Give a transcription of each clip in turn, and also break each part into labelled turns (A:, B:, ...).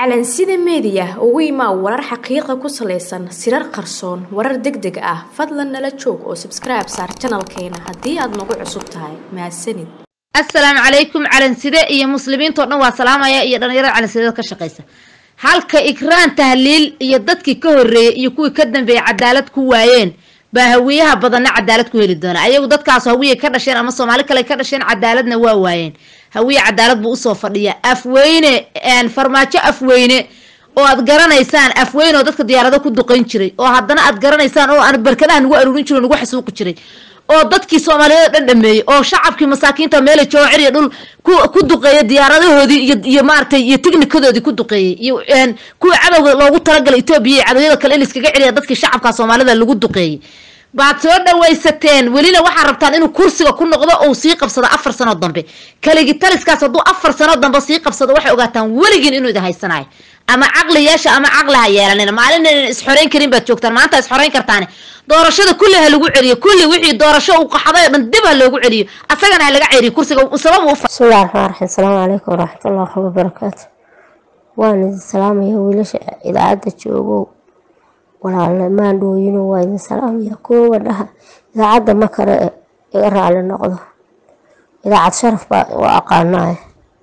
A: calansida meediya ugu imaa warar xaqiiqa ku salaysan sirar qarsoon warar deg deg ah fadlan nala joog oo sabskribe saar janalkeena haddii aad nagu cusub tahay mahadsanid
B: assalaamu calaykum calanside iyo muslimiintao dhan waa salaamaya iyo dhallinyarada calansidada ka shaqaysa halka ikraan tahliil iyo dadkii ka horreeyey iyo kuwii ka dambeeyey cadaalad ku waayeen baa hawiyaha badanna cadaalad ku heli doona ayagu dadkaas hawiye ka dhasheen ama soomaali kale ka dhasheen cadaaladna waa waayeen hawiye cadaalad buu usoo fadhiya afweyne farmaajo afweyne oo aad garanaysaan afweyne oo dadka diyaarado ku duqayn jiray oo haddana aad garanaysaan oo aan barkadaha nagu aruurin jiro nagu xasuuqi jiray oo dadkii soomaaliyeed dhan dhameeyey oo shacabkii masaakiinta meela joocir iyo dhul ku duqeeyay diyaaradahoodii iyo maaragtay iyo tignikadoodii ku duqeeyey iyo kuwii cadowga loogu talagalay etoobiya iyo cadowyada kale in laiskaga celiya dadkii shacabka soomaalida lagu duqeeyey baad soo dhawaysateen welina waxaad rabtaan inuu kursiga ku noqdo ou sii qabsado afar sanoo dambe kaligi taliskaas hadduu afar sanoo dambe sii qabsado waxay ogaataan weligiin inuu idin haysanayo ama caqli yeesha ama caqli ha yeelanina maalin inan isxoreyn karin baad joogtaan maanta isxoreyn kartaane doorashada kulli ha lagu celiyo kulli wixii doorasho uu qaxday oo dhan dib ha loogu celiyo asagana ha laga celiyo kursiga sabab uu
C: bismillahi raxmaan raxiim asalaamu calaykum waraxmatullahi wabarakaatu waan idin salaamaya wiilasha idaacadda joogow walaale maandhooyino waa idin salaamaya kuwa dhaha idaacadda ma kale e iga raali noqdo idaacad sharaf baa u aqaanaaye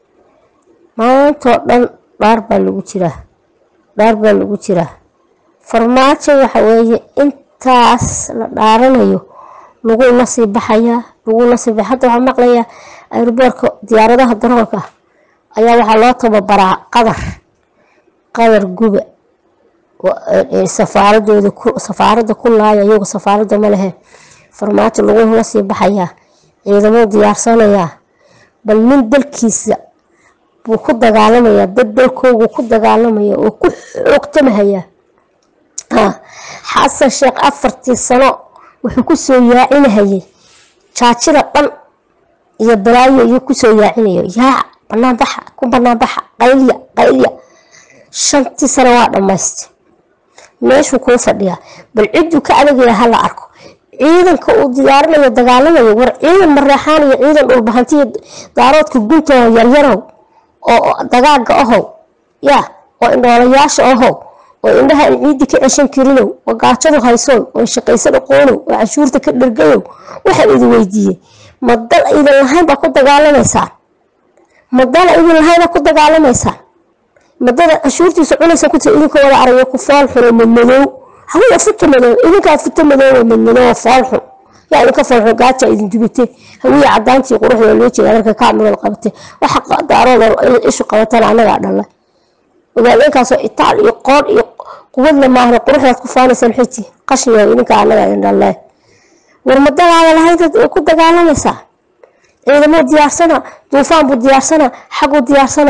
C: maantoo dhan dhaar baa lagu jiraa dhaar baa lagu jiraa farmaajo waxa weeye intaas la dhaaranayo laguna sii baxayaa laguna sii bax hadda waxaa maqlayaa airboorka diyaaradaha daroolka ayaa waxaa loo tababaraa qadar qadar guba safaaradooda safaaradda ku laaya iyagu safaaradda ma lehe farmaajo lagula sii baxayaa ciidamuu diyaarsanayaa bal nin dalkiisa buu ku dagaalamayaa dad dalkoogu ku dagaalamaya oo ku xoogtamahayaa xasan sheekh afartii sano wuxuu kusoo yaacinahayay jaajida dhan iyo balaayo iyo kusoo yaacinayo yaac banaanbaxa ku banaanbaxa qaylya qaylya shantii sano waa dhammaystay meeshuu kuu fadhiyaa bal cidduu ka adagaya hala arko ciidanka uu diyaarinayo dagaalamayo war ciidan mareexaan iyo ciidan dhulbahantiyo daaroodka guntaho yaryarow oo dagaaga ahow yaa oo indhoolayaasha ahow oo indhaha aan ciiddi ka ceshan karinow oo gaajadu haysoon oo shaqaysan aqoonow oo cashuurta ka dhargayow waxaan idin weydiiyey ma dal idin lahayn baa ku dagaalamaysaan ma dal idin lahayn baa ku dagaalamaysaan madada cashuurtiisa cunaysa ku idinka wada arayo ku foolxuno madmadow hawiya futa madow idinkaa futa madow madmadow foolxun yaa idinka foolxun gaaja idin dubate hawiya cadaantii quruxda loo jeeda marka kaamilada qabate waxa daarooda ishu qabatana annagaa dhalay ogaadeenkaasoo itaal iyo qoon iyo quwadla maahna quruxdaad ku faanaysaan xiti qashiga idinka annagaa idin dhalle war madadaada lahayd ku dagaalamaysaa ciidamuu diyaarsana duufaan buu diyaarsana xaguu diyaarsana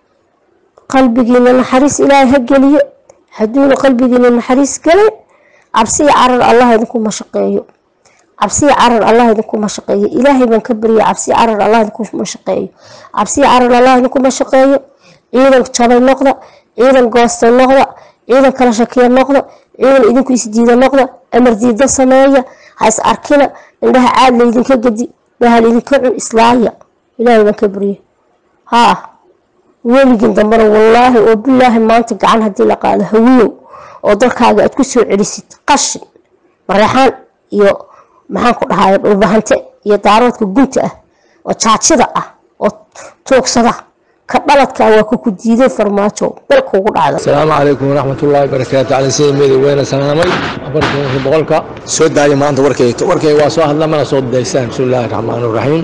C: qalbigiina naxariis ilaahay ha geliyo hadduuna qalbigiina naxariis gelin cabsiya carar allah idinku mashaqeeyo cabsiya carar allah idinku mashaqeeyo ilaahay baan ka barya cabsiya carar allah idinku mashaqeeyo cabsiya carar allah idinku mashaqeeyo ciidan jabay noqda ciidan goosta noqda ciidan kala shakiya noqda ciidan idinku isdiida noqda amar diida sameeya ha is arkina indhaha caad laydinka gedi bahal idinka cun islaaya ilaahay baan ka barya haa weligin dambena wallaahi oo bilaahi maanta gacan haddii la qaado hawiyow oo dalkaaga aad ku soo celisid qashin mareexaan iyo maxaan ku dhahay dhulbahante iyo daaroodka gunta ah oo jaajida ah oo tuugsada ka dhaladka waa ku ku diiday farmaajo dalka ugu dhacda
D: asalaamu calaykum waraxmatullaahi barakaatu cali sida meedi weyne salaamay afartanki boqolka soo daaya maanta warkayga warkayga waa soo hadla mana soo daysaan bismi illaahi raxmaan raxiim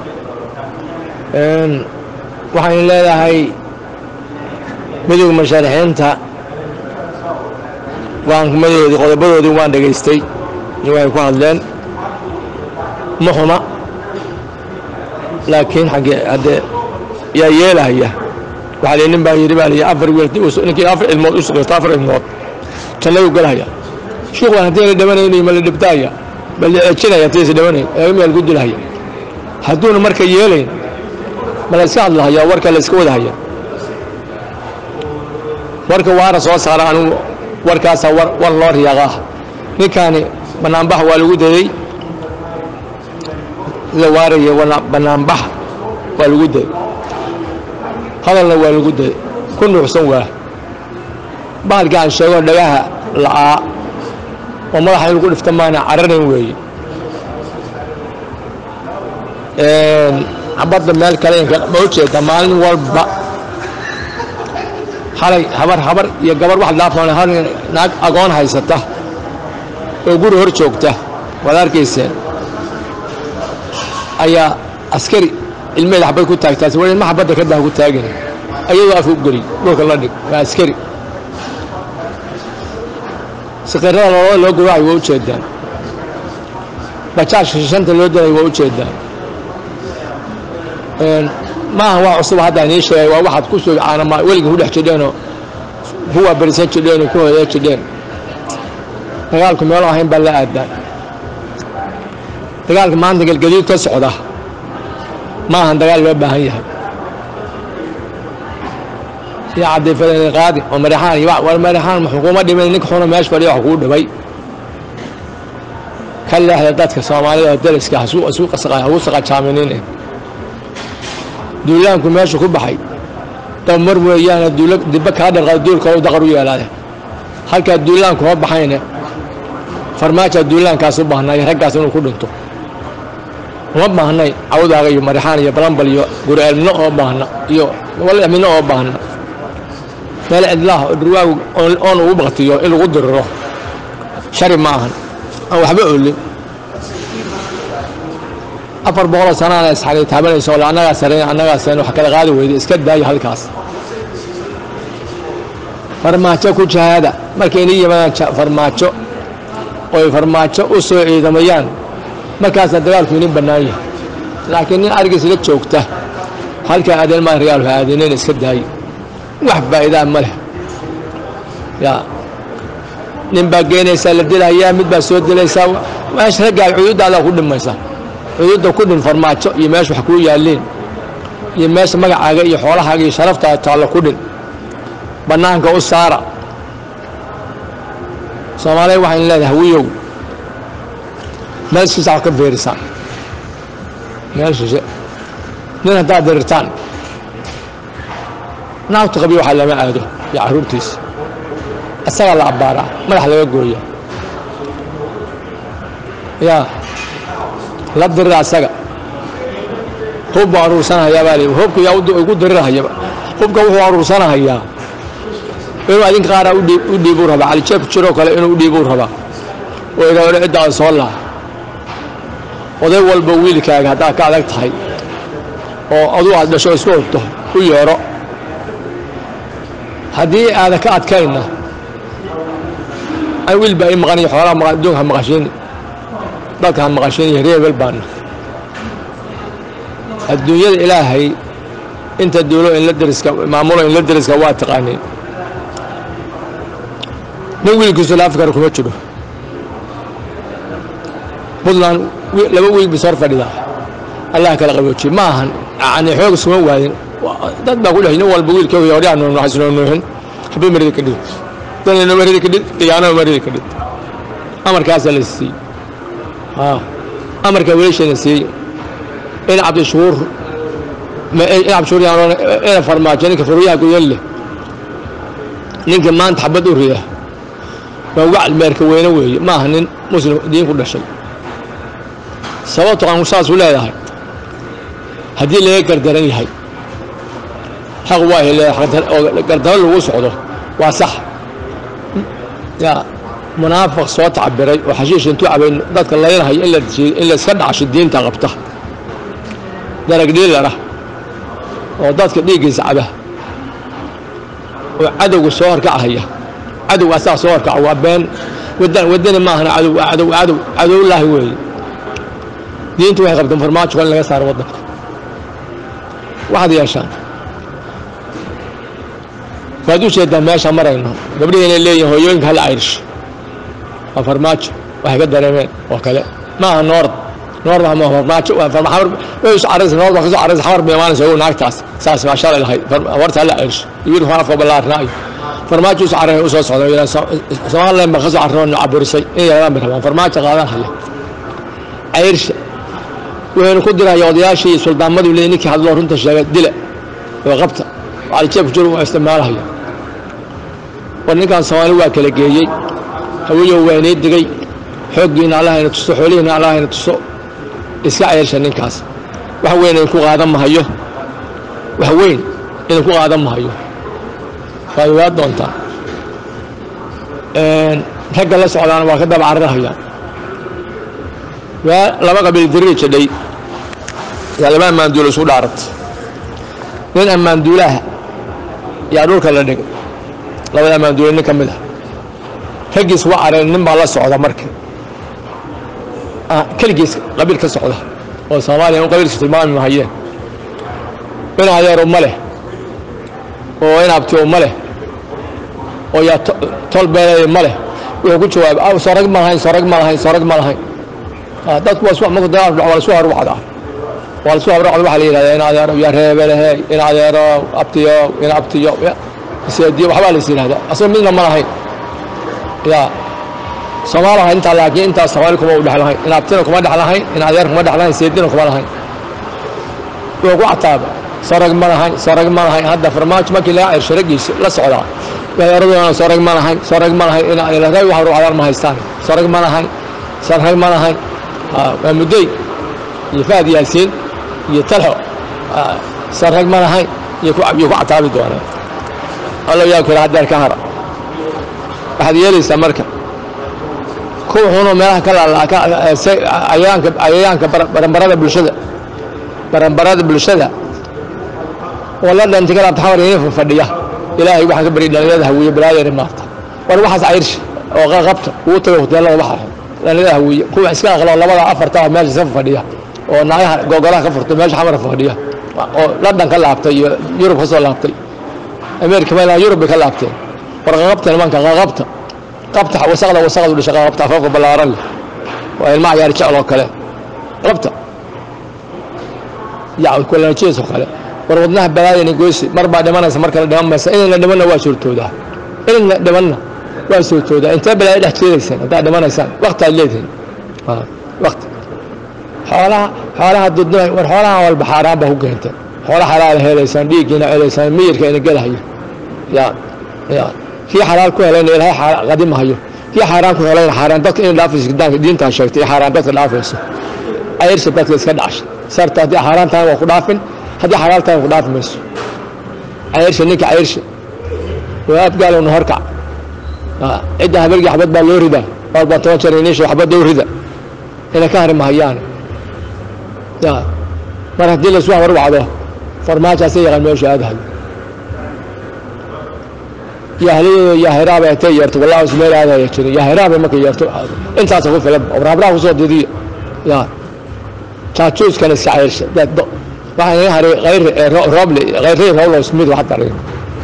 D: waxaan leedahay midowga mashaarixiinta waankumadoodii qodobadoodii waan dhegaystay waxay ku hadleen ma xuma laakiin xaggee haddee yaa yeelahaya waxaa lii nin baa yidhi baa lii afar wiil ninkii afar ilmood u sugaysto afar ilmood jannadu galahaya shuuq baan haddii la dhamanaynayo ma la dhibtaaya ma la ceejinaya haddii is dhamanayn eegamiyaa lagu dilahaya hadduuna marka yeelayn ma la iska hadlahayaa warka la iska wadahaya warka waana soo saara anigu warkaasaa war loo riyaaqaa ninkaani banaanbax waa lagu daday sida waaraya banaanbax waa lagu daday hadalna waa lagu daday ku nuuxsan waa bahalkii aan sheego dhagaha la'aa oo madaxa in lagu dhifta maana cararayn weeye xabadda meel kale ma u jeeda maalin walba xalay habar habar iyo gabar wax dhaafan hal naag agoon haysata oo guri hor joogta waad arkayseen ayaa askari ilmeeda xabad ku taagtaas wa ma xabadda ka dah ku taagin ayadoo afka u geliy dhulka la dhig waa askari sakiirada loola loo gawaacayo waa u jeedaan bajaajka shishanta loo dalayo waa u jeedaan maaha waa cusub hadda inii sheegay waa waxaad ku soo caanama weliga ku dhex jidheenoo kuwa berisan jidheen oo ku hoya jidheen dagaalku meelo ahayn baa la aadaan dagaalka maanta galgadiid ka socda maahan dagaal loo baahan yahay iyo cadiifadeen qaadi oo marexaan iyo war marexaan xukuuma dhimin ninka xuna meesha fadhiya wax kuu dhibay ka leexda dadka soomaalida oo dariska hagu saqajaaminin duulaanku meesha ku baxay dabmar weeyaane dibba kaa dharqa duulka daqar u yeelaade halkaa duulaanku hoo baxayne farmaajaa duulaankaas u baahnay raggaas inuu ku dhinto uma baahnay cawdaaga iyo marixaan iyo balambal iyo guraalmino oo baahna iyo walmino oo baahna meel cidlaah oo dhurwaagu oon ugu baktiyo in lagu diriro shari ma ahan aan waxba olin afar boqoloo sanaana isxani taabanayso ole annagaa sarayn annagaa sarayn wax kala qaadi weyda iska daayo halkaas farmaajo ku jahaada markay inii yimaadaan farmaajo oy farmaajo u soo ciidamayaan markaasna dagaalku inin bannaan yahay laakiin nin arigiis la joogta halkaa aadeen maa ragaalku aadineen iska daayo wax faa'iidaa ma leh yaa nin baa geenaysaa la dilayaa mid baa soo dilaysaa meesha raggaal cududaadaa ku dhimaysa cududda ku dhin farmaajo iyo meesha wax kuu yaalliin iyo meesha magacaaga iyo xoolahaaga iyo sharaftaada taallo ku dhin bannaanka u saara soomaaliya waxaynu leedahay wiyow meel shisha wax ka feerisaan meel shishe nin haddaad dirirtaan naagtu qabiyo waxaa lama aado iyo carruurtiisa isagaa la abbaaraa madax laga gooya yaa la dirira asaga hub buu aruursanahayaa baa lii hubka yaa ugu dirirahayaba hubka wuxuu aruursanahayaa inuu adinka qaaraa u dhiibuu rabaa calijeeb jiroo kale inuu u dhiibuu rabaa oo idha odhe ciddaada soo laa oday walba wiilkaaga haddaad ka adag tahay oo aduu aad dhasho isku hubto u yeedho haddii aada ka adkayna an wiil baa ii maqaniyo xoolaha maq adduunka ha maqashiini dadka ha maqashiiniyo reebel baana adduunyada ilaahay inta duulo inla deriska maamulo inla deriska waa taqaaniin nin wiilkiisu laafkara kuma jiro puntland laba wiil bis hor fadhidaa allah kala qaboojiye ma ahan yani xoog iskuma waadin dad baa ku dhex nin walba wiilka hodhaa nuuxisnoo nuuxin xabad marida ka dhid danayno marida ka dhid diyaanoo marida ka dhid amarkaasaa la siiyey amarkaa welishana siiyey in cabdishuur in cabdishuur ina farmaajo ninka furyaha gudan leh ninka maanta xabad u rida waa wacal meerka weyne weeye ma aha nin muslim diin ku dhashay sababto aan saasuu leedahay haddii laga gardaran yahay xaq waa leedahay gardaro lagu socdo waa sax yaa munaafiq soo tacabiray oo xashiish intuu cabay dadka laynahayo in layska dhacsho diinta qabta darag dhiilara oo dadka dhiiggiisa caba oo cadowga soo horkacahaya cadowga asaga soo horkaca waa been wadani maahana cadow cadow cadow cadowlaahi weeye diintu waxay qabteen farmaajo in laga saaro waddanka waxaad yeeshaan waad u jeedaa meesha marayno gabdhihii inay leeyihin hooyooyinka hal irish waa farmaajo waxay ka dareemeen oo kale ma aha noord noord ma farmaajo waa farmaajo way isu caraysa noord baa kasoo caraysa xamar bay imaanaysa ogow naagtaas saas maa shalay lahayd warta hal irish iyo wiil afka ballaarnaayo farmaajo isu carray u soo socda somaliland baa kasoo carroo caburisay in yaradan bay rabaan farmaajo qaadan haya cayrsha waynu ku diraya odayaashii suldaamadu leey ninkii hadloo runta sheegay dila oo qabta calijeebku jir waa isticmaalahaya war ninkaan soomaali waa kala geeyey hawiyow waa inii digay xooggiina allah ina tuso xoolihiina allah ina tuso iska ceelsha ninkaas wax weyn idinku qaadan mahayo wax weyn idinku qaadan mahayo waad ogaa doontaa ragga la socdaana waa ka daba cararahayaan waa laba qabiil dirii jidhay yaa laba ammaanduula isu dhaaratay nin ammaanduulaha yaa dhulka la dhigay labada ammaanduula nin ka mid ah raggiis waa careen nin baa la socda marka keligiis qabiil ka socda oo soomaaliya un qabiilkiis tilmaami mahayeen in adeero ma leh oo in abtiyo ma leh oo yaa tol beeleey ma leh wuxuu ku jawaabay sorag ma lahayn sorag ma lahayn sorag ma lahayn dadku waa marku dagaal waa lasu horwacdaa waa lasu horwacda waxaa la yidhahdaa in adeero yaa reebelehe in adeero abtiyo in abtiyo seediyo waxbaa lais yidhahdaa asagoo midna ma lahayn yaa soomaalaha intaa laakiin intaas soomaali kuma u dhex lahayn in abtina kuma dhex lahayn in adeer kuma dhex lahayn seedina kuma lahayn wuxuu ku cataaba sorag ma lahayn sorag ma lahayn hadda farmaajo markii laga cersho raggiisa la socdaa weeradoona sorag ma lahayn sorag ma lahayn in rag wax ruucdaan ma haystaan sorag ma lahayn sorag ma lahayn waa muddey iyo fahad yaasiin iyo talxo sorag ma lahayn iyo ku iyo ku cataabi doonaan allow yaa kira haddeer ka hara waxaad yeelaysaa marka kuwa xunoo meelaha ka laalayaanka ayayaanka baranbarada bulshada baranbarada bulshada oo la dhantay ka laabta xamar inay fadhiya ilaahay waxaan ka baryay dhalinyarada hawiye balaadeena maarta war waxaas cayrshi oo qabta ugu tago hoteelada waxa dhalinyarada hawiye kuwa iska aqlo labada afarta oo meesha safa fadhiya oo naagaha gogolaha ka furtay meesha xamar fadhiya oo london ka laabtay iyo yurub ka soo laabtay ameerika meelaha yurub bay ka laabteen war qaqabta nimanka qaqabta qabta wasaqda wasaqdu dhisha qaqabta afafka ballaaran leh waa ilmaha yaar jecel oo kale qabta yacud kulanajiis oo kale war wadnaha balaayana goysi mar baa dhimanaysa mar kale dhiman maysa inayna dhimanna waa suurtoodaa inayna dhimanna waa suurtoodaa intee balaayo dhex jeedaysaan haddaad dhimanaysaan wakti aad leedihin wakti xoolaha xoolaha dudnimay war xoolaha walba xaaraan baa ku keenteen xoola xalaala helaysaan dhiiggiina celaysaan miyirka ina gelahayo ya ya kii xalaal ku helayna ilaahay qadimahayo kii xaaraan ku helayna xaaraan dadka inay dhaafayso gidaanka diintaa sheegtay xaaraan dadka dhaafayso ayrsha dadka iska dhacsha sarta haddii xaaraan tahay waa ku dhaafin haddii xalaal tahay ku dhaafi mayso cayrsha ninka cayrsha waa abgaalowna horkac cidda habargii xabad baa loo ridaa walba toban jeer iniisha xabad dhow rida inay ka hari mahayaan ya mar haddii laysu habarwacdo farmaajaasa yaqaan meeshu aadahay yahliyada yahiraaba intay yeerto wallahi is meel aadaya jirin yahiraaba markay yeerto intaasa ku filan rabraha kusoo didiya ya jaajuuskana iska cayrsha waxaa inaga haray hayr rooble hayray rooblo smith waxa daray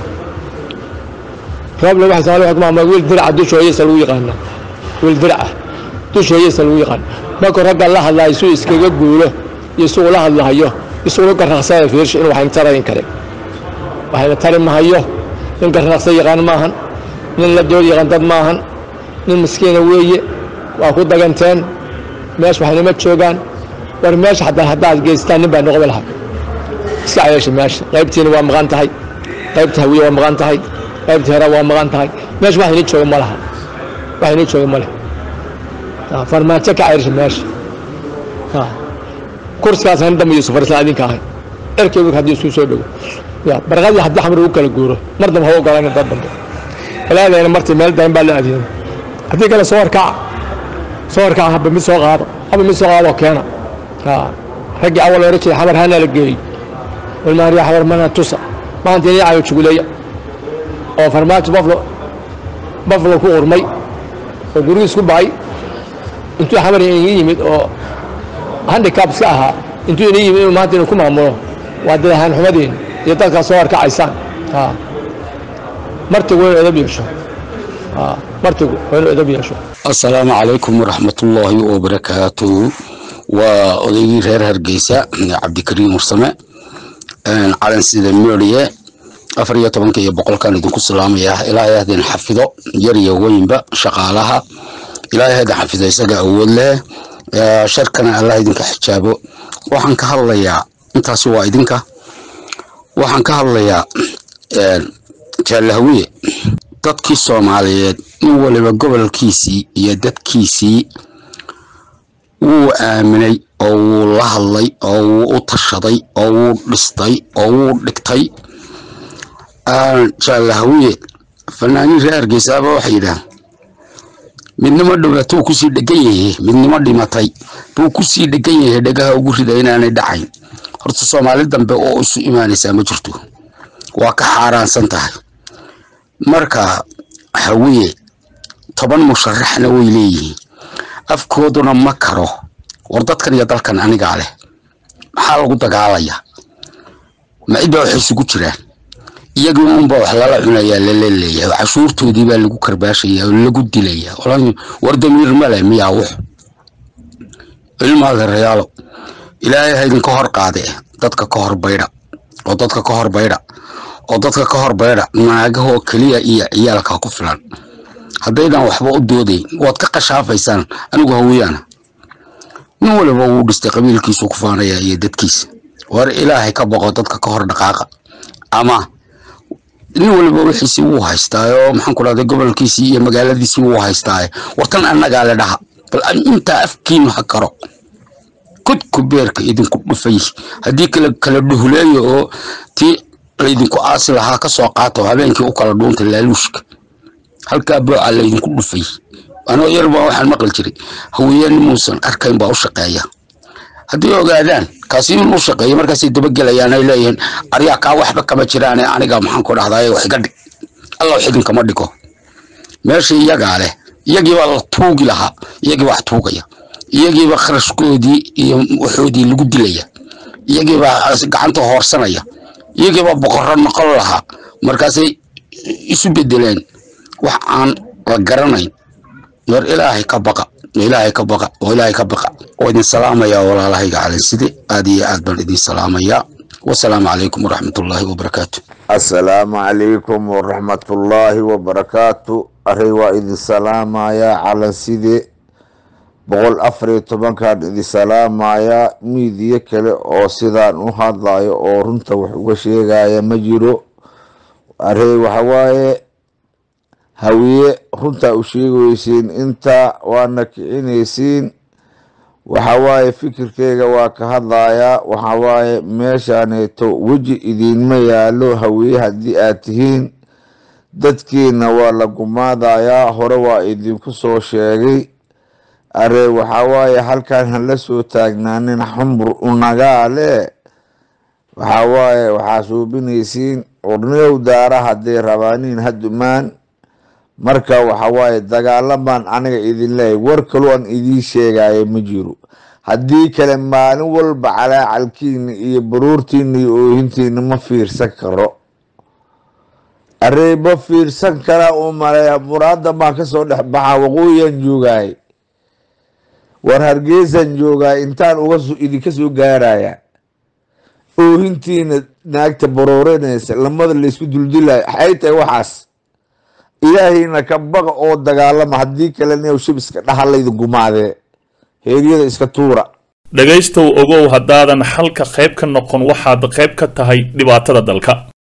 D: rooble waxa soomaali waxa ku maamula wiil diraca dusha hooyadiisa lagu yaqaana wiil diraca dusha hooyadiisa lagu yaqaan markuu ragga la hadlayo suu iskaga guulo iyo isuu la hadlahayo isuu garnaqsada fiirsho inuu waxayna tarayn kare waxayna tari mahayo nin garnaqsa yaqaan maahan nin la dood yaqaan dad maahan nin miskiina weeye waa ku daganteen meesha waxaynama joogaan war meesha hataa haddaad geystaan nin baa noqda lahaa iska cayeesha meesha qaybtiina waa maqan tahay qaybta hawiye waa maqan tahay qaybta hera waa maqan tahay meesha wax inii jooga ma laha wax inii jooga ma leh farmaajo ka cayrsha meesha kursigaas han dambe yuusuf farislaan idinka ahay erkeygu haddii isku soo dhowo ya barqadii haddii xamar ugu kala guuro mar dambe hawa ogolaan dad dambe ilaadayna martii meel dayn baa la adeeyay haddii kale soo horkaca soo horkaca haba mid soo qaado haba mid soo qaadoo keena raggii awal hore jiray xamar hana la geeyey walmaariya xamar mana tusa maanta inay cayo juguleeya oo farmaajo baflo baflo ku urmay oo gurigiis ku bacay intuu xamar inaga yimid oo handicap iska ahaa intuu ina yimid inuu maanta inuu ku maamulo waa dadahaan xumadeen iyo dadkaa soo horkacaysaan martigu waa inu edab yeesho martigu waa inu edab yeesho
E: asalaamu calaykum waraxmatullaahi wabarakaatuhu waa odaygii reer hargeysa cabdikariim mursame calan sida meeriye afar iyo tobanka iyo boqolkan idinku salaamaya ilaahay hadin xafido yar iyo weynba shaqaalaha ilaahay hadin xafido isaga awood leh sharkana allah idinka xijaabo waxaan ka hadlayaa intaasi waa idinka waxaan ka hadlayaa jaalahawiye dadkii soomaaliyeed nin waliba gobolkiisii iyo dadkiisii wuu aaminay oo wuu la hadlay oo wuu u tashaday oo wuu dhistay oo wuu dhigtay jaalahawiye fanaaniin reer hargeysaaba waxay yidhaah midnimo dhowlatuu kusii dhegan yahay midnimo dhimatay buu kusii dhegan yahay dhegaha ugu rida inaanay dhacayn horta soomaali dambe oo isu imaanaysaa ma jirto waa ka xaaraansan tahay marka hawiye toban musharaxna way leeyihiin afkooduna ma karo war dadkan iyo dalkan anigaa leh maxaa lagu dagaalayaa ma cidbaa waxay isugu jiraan iyagii unbaa wax lala cunayaa lalaleeyahay cashuurtoodii baa lagu karbaashaya oo lagu dilaya war damiir male miyaa wux ilmaada rayaalo ilaahay ha idinka hor qaade dadka ka hor baydha oo dadka ka hor baydha oo dadka ka hor baydha naagahoo keliya iyo ciyaalka ku filan haddaydan waxba u doodayn waad ka qashaafaysaan anigu hawiyaana nin waliba wuu dhistay qabiilkiisu ku faanaya iyo dadkiisa war ilaahay ka boqo dadka ka hor dhaqaaqa ama nin waliba wixiisii wuu haystaayo maxaan ku dhahday gobolkiisii iyo magaaladiisii wuu haystaaye wartan annagaa le dhaha bal intaa afkiinu ha karo kudku beerka idinku dhufay haddii kala kala dhuhuleeyo oo tii laydinku aasi lahaa ka soo qaato habeenkii u kala dhuunta laaluushka halkaa booca laydinku dhufay anoo yarbaa waxaan maqli jiray hawiyeen muusan arkayn baa u shaqeeya haddii ogaadaan kaasi in u shaqeeya markaasay dabagelayaan ay leeyihiin aryaa kaa waxba kama jiraane aniga maxaan ku dhahdaye wax iga dhig alla wax idinkama dhigo meesha iyagaa leh iyagiibaa la tuugi lahaa iyagiibaa wax tuugaya iyagiiba kharashkoodii iyo waxoodii lagu dilaya iyagiibaa gacanta hoorsanaya iyagiibaa boqorro noqon lahaa markaasay isu bedeleen wax aan la garanayn war ilaahay ka baqa ilaahay ka baqa oo ilaahay ka baqa oo idin salaamaya walaalahayga calinside aad iyo aad baan idin salaamaya wasalaamu calaykum waraxmatullaahi wabarakaatu
F: asalaamu calaykum waraxmatullaahi wabarakaatu arey waa idin salaamayaa calanside boqol afar iyo tobankaan idin salaamayaa miidiyo kale oo sidaan u hadlayo oo runta wax uga sheegaya ma jiro arey waxawaaye hawiye runtaa u sheegaysiin intaa waana kicinaysiin waxawaaye fikirkeyga waa ka hadlayaa waxawaaye meeshaaneeto weji idiinma yaalo hawiye haddii aad tihiin dadkiina waa la gumaadayaa hore waa idinku soo sheegay aree waxawaaye halkan hala soo taagnaanin xumbur unagaale waxawaaye waxaa suubinaysiin orneow daara hadday rabaaniin hadumaan marka waxawaaye dagaalamaan aniga idin leeyahy war kaloo aan idiin sheegaya ma jiro haddii kale maalin walba calaacalkiina iyo baruurtiina iyo oohintiina ma fiirsan karo arey ma fiirsan karaa uu maleeya muraada baan kasoo dhex baxaa waqooyiyaan joogaay war hargeysaan joogaay intaan uga idinka soo gaaraya oohintiina naagta barooranaysa lamada laysku duldilaya waxay tahay waxaas ilaahayna ka baqa oo dagaalama haddii kalena shabiska dhahalayda gumaadee heeryada iska tuura
G: dhegaystow ogow haddaadan xalka qayb ka noqon waxaad qayb ka tahay dhibaatada dalka